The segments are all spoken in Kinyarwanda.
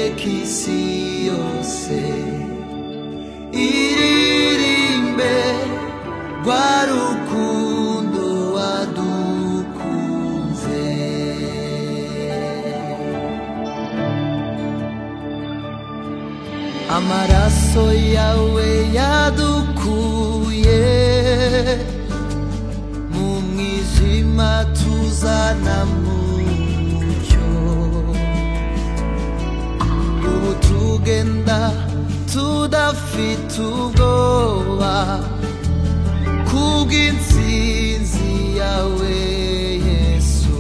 ikisi yose iririmbe rwa rukundo wadukunze amaraso yawe yadukuye mu mwijima tuzana mu mucyo ubu tugenda tudafite ubwoba kubw'intsinzi yawe yesu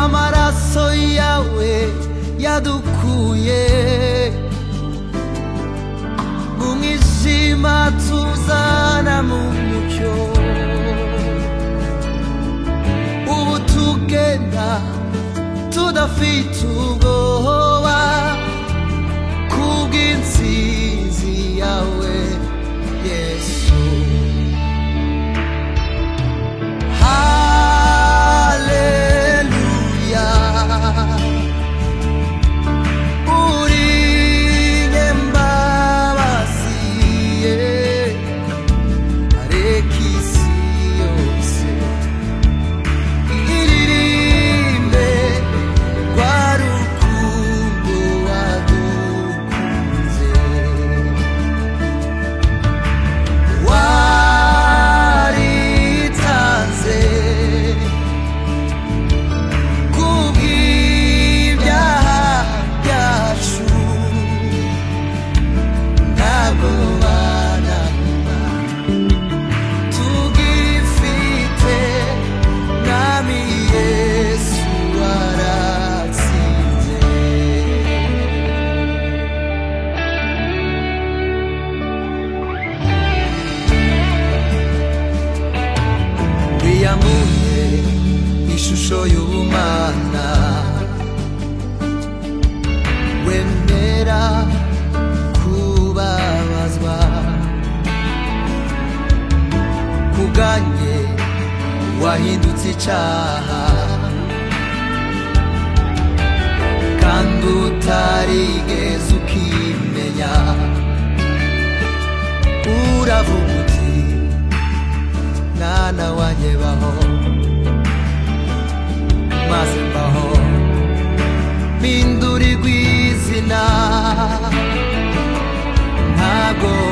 amaraso yawe yadukuye mu mwijima tuzana mu mucyo ubu tugenda tudafite ubwoba kubw'intsinzi yawe yesu haleluya uri nyembabazi ye areka isi yose iririmbe rwa rukundo wadukunze waritanze kubw'ibyaha byacu ntabwo bananira tugifite mwami yesu waratsinze wiyamuye ishusho y'ubumana wemera kubabazwa kubwanjye wahindutse icaha kandi utarigeze ukimenya uravuga uti mwana wanjye baho maze mbaho mpindurirwa izina ntabwo